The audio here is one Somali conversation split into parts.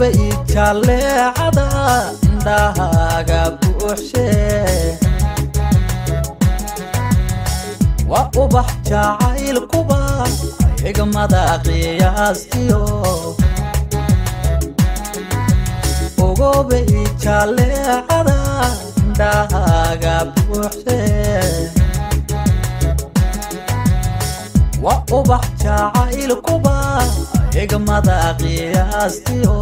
ogobay jaleecada indhahaaga buuxshe waa ubax jacaylkuba xigmada qiyaastiyo ogobay jaleecada indhahaaga buuxshe waa ubax jacaylkuba xigmada qiyaastiyo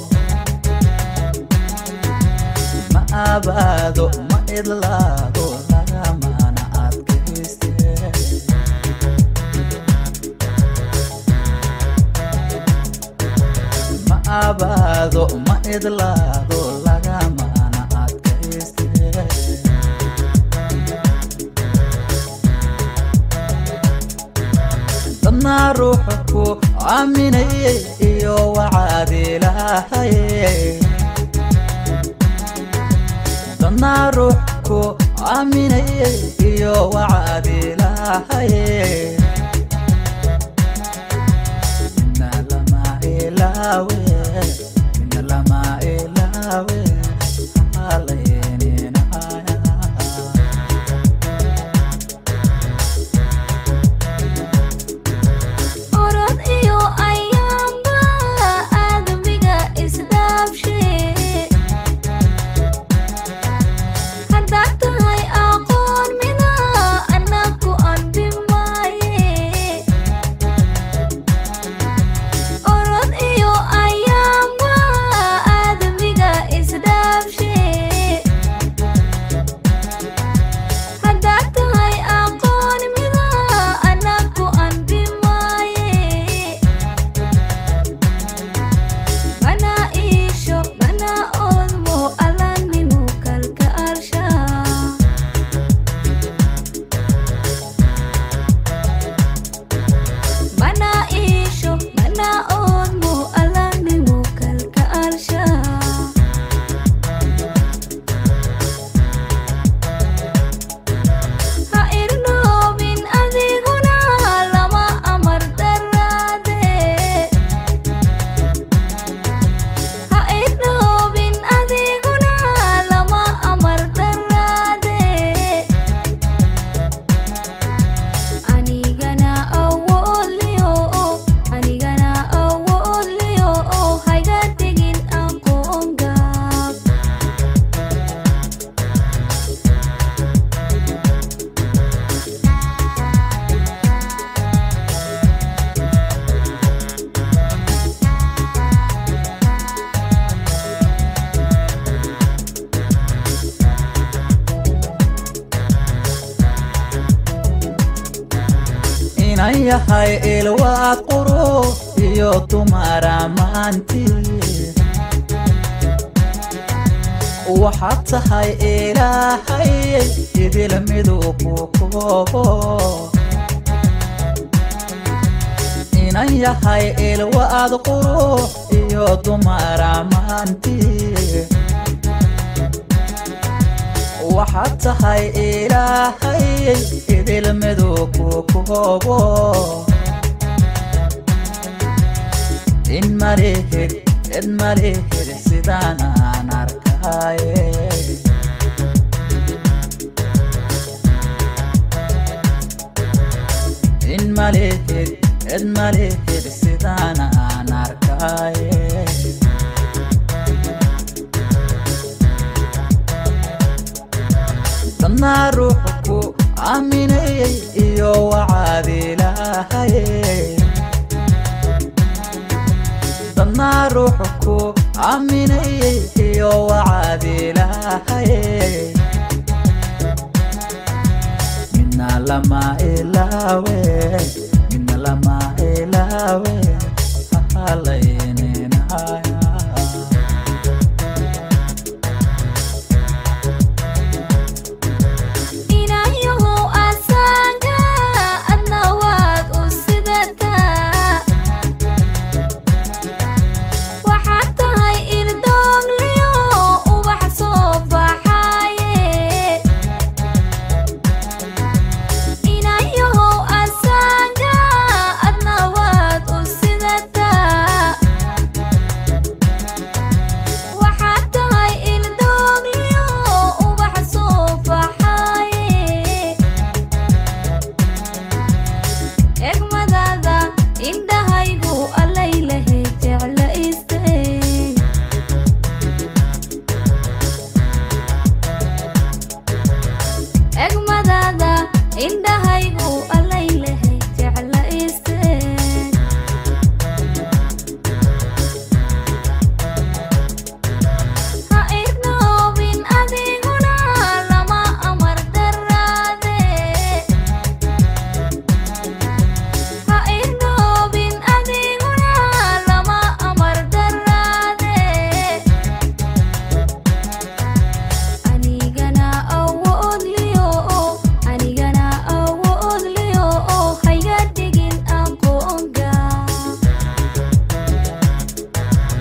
ma abaado ma idlaado lagamana adkayste ma abaado ma idlaado lagamana adkayste dadnaa ruuxa ku aaminayay iyo wacaad ilaahaye dadnaa ruux ku aaminayay iyo wacaad ilaahaye mina lama ilaawe mina lama ilaawe halayninaya orod iyo ayaamba aadamiga isdhaafshe haddaad tahay aqoon mina anaku anbi maaye orod iyo ayaamba aadamiga isdhaafshe haddaad tahay aqoon mida anaku anbi maaye mana iisho mana oodmo alanimu kalkaalsha mana iisho mana oodmo alanimu kalkaalsha ha irnoobin adiguna lama amar daraade ha irnoobin adiguna lama amar daraade anigana awoodliyo anigana awoodliyo hayga tegin aqoon gaab inan yahay ilwaad quro iyo dumara maanti waxaad tahay ilaahay idil miduu ku koobo inan yahay ilwaad quro iyo dumara maanti waxaad tahay ilaahay idil miduu ku koobo in malihid cid malihid sidaan aan arkaaye in malihid cid malihid sidaan aan arkaaye dadnaa ruuxa ku aaminayay iyo wacaad ilaahaye dadnaa ruuxa ku aaminayay iyo wacaad ilaahaye mina lama ilaawe mina lama ilaawe halay